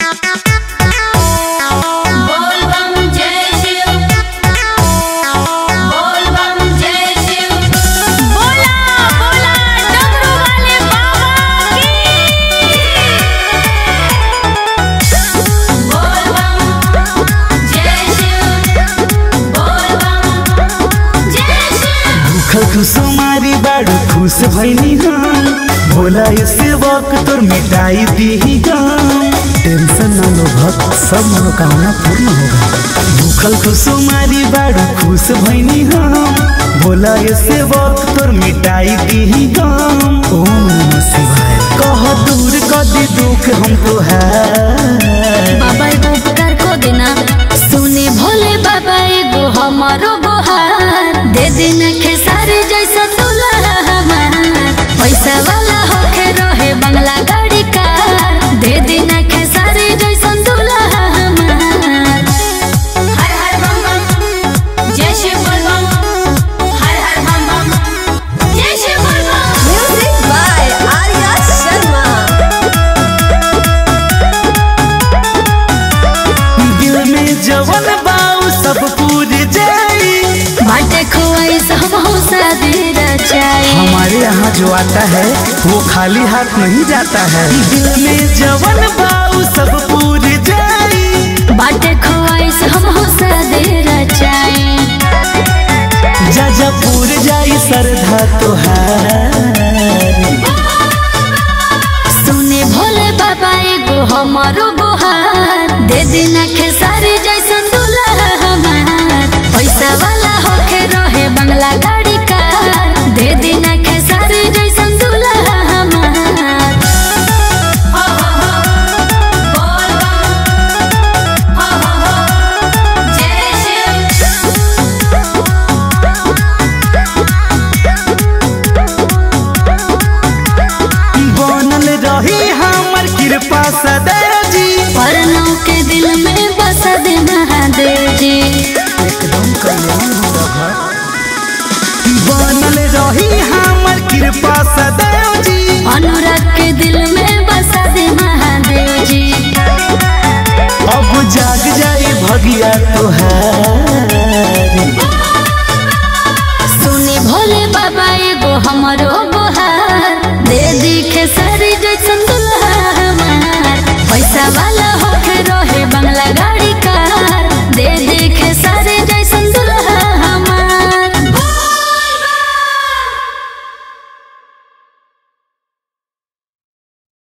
बोल बम जय शिव बोल बम जय शिव बोला बोला डमरू वाले बाबा की बोल बम जय शिव बोल बम जय शिव भूखल कुसुमारी बाड़ू खुश भैनी हम भोला इसे वक्त तोर मिटाई दी गम टेंशन ना लो भक्त सब मनोकामना पूर्ण होगा भूखल कुसुमारी बाड़ू खुश भैनी हम भोला इसे वक्त तोर मिटाई दी गम ओम नमः शिवाय कह दूर कदी दुख हम तो है बाबा एगो उपकार को देना सुने भोले बाबा एगो हमारो गोहार दे देना खेसारी जैसा दुल्हा हमार पैसा वाला होके रहे बंगला गाड़ी कार दे देना खेसारी जैसा दुल्हा हमार हर हर बम बम जय शिव बोल बम हर हर बम बम जय शिव बोल बम Music by Arya Sharma. दिल में जवन बाऊ सब पूर जाई बाटे खोई सब हो शादी रचाई हमारे यहाँ जो आता है वो खाली हाथ नहीं जाता है दिल में जवन बाऊ सब पूर जाई बाटे खोई सब हो शादी रचाई जा जा पूर जाई श्रद्धा तोहार सुने भोले बाबा एगो हमारो गोहार दे देना खेसारी जैसन दुल्हा हमार पैसा वाला होके रहे बंगला गाड़ी कार दे देना खेसारी जैसन दुल्हा हमार हो हो हो बोल बम हो हो हो जय शिव बनल रही हमर कृपा सदैव जी परनों के दिल में बस दे महादेव जी एकदम कल्याण होगा बनल रही हमर कृपा सदैव जी अनुराग के दिल में बस दे महादेव जी अब जाग जाई भगिया तोहार सुने भोले बाबा एगो हमरो